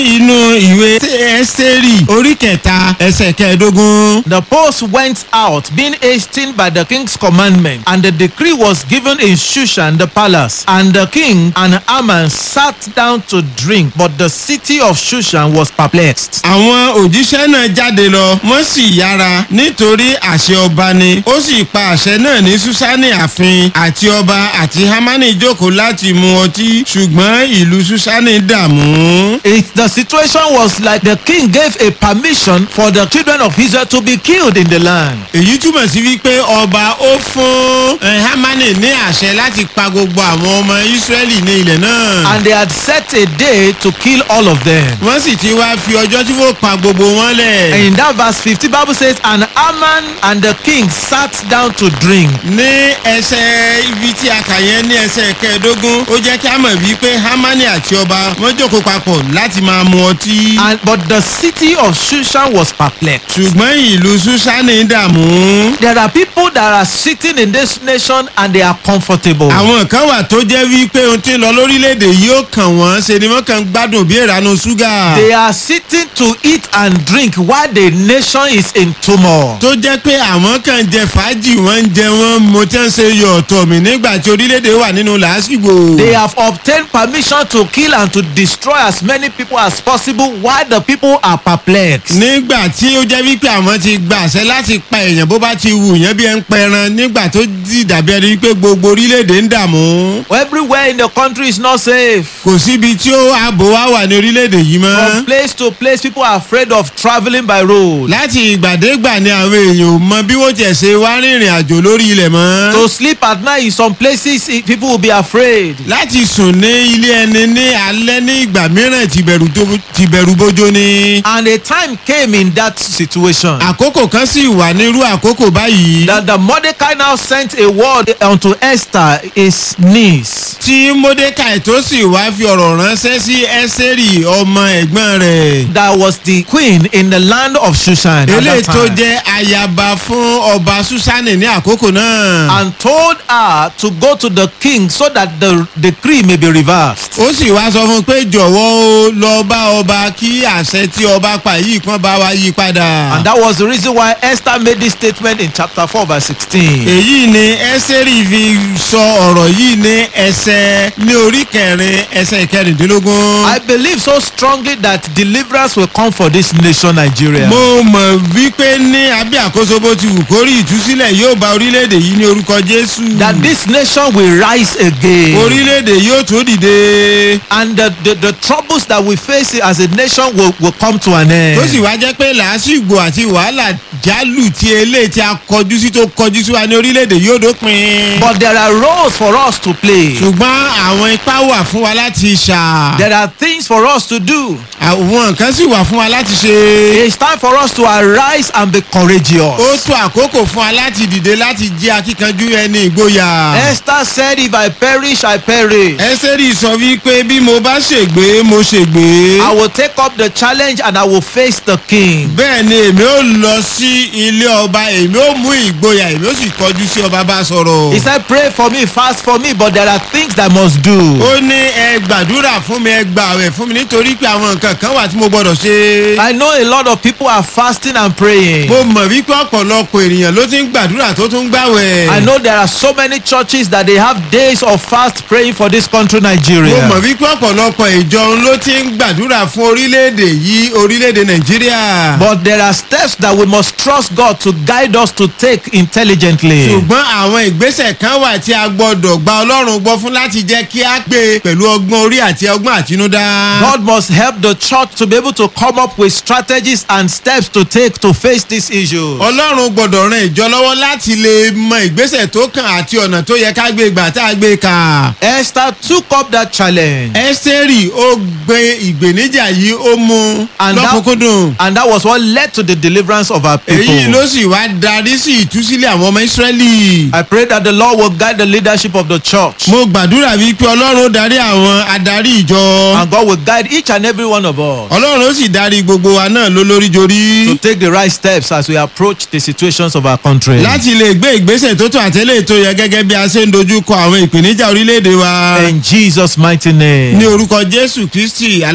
inú ìwé ẹ́sítérì orí kẹta ẹsẹ̀ kẹẹ̀ẹ́dógún. The post went out, being hastened by the king's commandment, and the decree was given in Shushan the palace. And the king and Haman sat down to drink, but the city of Shushan was perplexed. àwọn òjíṣẹ́ náà jáde lọ wọ́n sì yára nítorí àṣẹ ọba ni ó sì pa àṣẹ náà ní susani ààfin àti ọba àti hamani jókòó láti mu ọtí ṣùgbọ́n ìlú susani dààmú. It, the situation was like the king gave a permission for the children of Israel to be killed in the land. èyí túmọ̀ sí wípé ọba ó fún eh, hamani ní àṣẹ láti pa gbogbo àwọn ọmọ israẹli ní ilẹ̀ náà. And they had set a day to kill all of them. wọ́n sì ti wá fi ọjọ́ tí wọ́n pa gbogbo wọn lẹ̀. And in that verse 50, Bible says, And Haman and the king sat down to drink. ní ẹsẹ̀ ibi tí a kà yẹn ní ẹsẹ̀ kẹẹ̀ẹ́dógún ó jẹ́ kí a mọ̀ wípé hamani àti ọba wọ́n jókòó papọ̀ láti máa mu ọtí. And but the city of Shushan was perplexed. ṣùgbọ́n ìlú susani dààmú. There are people that are sitting in this nation and they are comfortable. àwọn kan wà tó jẹ́ wípé ohun tí ń lọ lórílẹ̀‐èdè yóò kàn wọ́n ṣe ni wọ́n kàn ń gbádùn bí ìranu ṣúgà. They are sitting to eat and drink while the nation is in turmoil. tó jẹ́ pé àwọn kan jẹ fàájì wọ́n ń jẹ wọ́n mo tẹ́ ń ṣe yọ̀ ọ̀tọ̀ mi nígbà tí orílẹ̀‐èdè wà nínú làásìgbò. They have obtained permission to kill and to destroy as many people as possible while the people are perplexed. nígbà tí ó jẹ́ wípé àwọn ti gba àṣẹ láti pa èèyàn bó bá ti wù yẹn bí ẹ ń pẹran nígbà tó di dàbí ẹni wípé gbogbo orílẹ̀-èdè ń dààmú. Everywhere in the country is not safe. kò síbi tí ó ààbò wá wà ní orílẹ̀-èdè yìí From mọ́. place to place, people are afraid of traveling by road. láti ìgbàdégbà ni àwọn èèyàn ò mọ bí wọ́n tiẹ̀ ṣe wá rìnrìn àjò lórí ilẹ̀ mọ́. To sleep at night in some places, eh, people will be afraid. láti sùn ní ilé ẹni ní alẹ́ ní ìgbà mìíràn tìbẹ̀rù tó- tìbẹ̀rù bójó ni. And a time came in that situation àkókò kan sì wà nírú àkókò báyìí. that the Mordecai now sent a word unto Esther, his niece. tí mordecai tó sì wá fi ọ̀rọ̀ ránṣẹ́ sí ẹ́sẹ̀rì ọmọ ẹ̀gbọ́n rẹ̀. That was the queen in the land of Shushan. at eléyìí that tó time. jẹ́ ayaba fún ọba susani ní àkókò náà. and told her to go to the king so that the decree may be reversed. ó sì wá sọ fún un pé jọ̀wọ́ o lọ bá ọba kí àṣẹ tí ọba pa yìí kan bá wa yí padà. And that was the reason why Esther made this statement in chapter 4, verse 16. èyí ni ẹ́sẹ̀rì fi sọ ọ̀rọ̀ yìí ní ẹsẹ̀ ní orí kẹrin ẹsẹ̀ kẹrìndínlógún. I believe so strongly that deliverance will come for this nation, Nigeria. mo mọ̀ wípé ní abẹ́ àkóso bó ti wù kórì ìtúsílẹ̀ yóò bá orílẹ̀-èdè yìí ní orúkọ jésù. that this nation will rise again. orílẹ̀-èdè yóò tó dìde. and the, the, the troubles that we face as a nation will, will come to an end. tó sì wá jẹ́ pé làásìgbò àti wàhálà jálù tí eléyìí tí a kọjú sí tó kọjú sí wa ní orílẹ̀-èdè yóò dópin. But there are roles for us to play. ṣùgbọ́n àwọn ipá wà fún wa láti ṣà. There are things for us to do. àwọn nǹkan sì wà fún wa láti ṣe. It's time for us to arise and be courageous. ó tó àkókò fún wa láti dìde láti jẹ́ akíkanjú ẹni ìgboyà. Esther said, If I perish, I perish. ẹsẹ̀rì sọ wípé bí mo bá ṣègbé mo ṣègbé. I will take up the challenge and I will face the king. bẹ́ẹ̀ ni èmi ó lọ sí ilé ọba èmi ó mú ìgboyà èmi ó sì kọjú sí ọba bá sọ̀rọ̀. He said, Pray for me, fast for me, but there are things that I must do. ó ní ẹ gbàdúrà fún mi ẹ gbàwẹ̀ fún mi nítorí pé àwọn nǹkan kan wà tí mo gbọ́dọ̀ ṣe. I know a lot of people are fasting and praying. mo mọ̀ wípé ọ̀pọ̀lọpọ̀ ènìyàn ló ti ń gbàdúrà tó tún ń gbàwẹ̀. I know there are so many churches that they have days of fast praying for this country, mo Nigeria. mọ̀ wípé ọ̀pọ̀lọpọ̀ ìjọ ló ti ń gbàdúrà fún orílẹ̀-èdè yìí orílẹ̀-èdè nàìjíríà. But there are steps that we must trust God to guide us to take intelligently. ṣùgbọ́n àwọn ìgbésẹ̀ kan wà tí a gbọ́dọ̀ gba ọlọ́run gbọ́ fún láti jẹ́ kí a gbé pẹ̀lú ọgbọ́n orí àti ọgbọ́n àtinúdá. God must help the church to be able to come up with strategies and steps to take to face this issue. ọlọ́run gbọ́dọ̀ ran ìjọ lọ́wọ́ láti lè mọ ìgbésẹ̀ tó kàn àti ọ̀nà tó yẹ ká gbé gbà tá a gbé kà. Esther took up that challenge. ẹ́sítẹ́rì ó gbé ìgbéníjà yìí ó mú And that, lọ́kùnkúndùn. and that was what led to the deliverance of our èyí people. ló sì wá darí sí ìtúsílẹ̀ àwọn ọmọ ìsírẹ́lì. I pray that the Lord will guide the leadership of the church. mo gbàdúrà wípé ọlọ́run ó darí àwọn adarí ìjọ. And God will guide each and every one of us ọlọ́run ó sì darí gbogbo wa náà lólórí jorí. to take the right steps as we approach the situations of our country. láti lè gbé ìgbésẹ̀ tó tó àtẹ́lẹ̀ tó yẹ gẹ́gẹ́ bí a ṣe ń dojú kọ àwọn ìpèníjà orílẹ̀-èdè wa. In Jesus' mighty name. ní orúkọ jésù kristi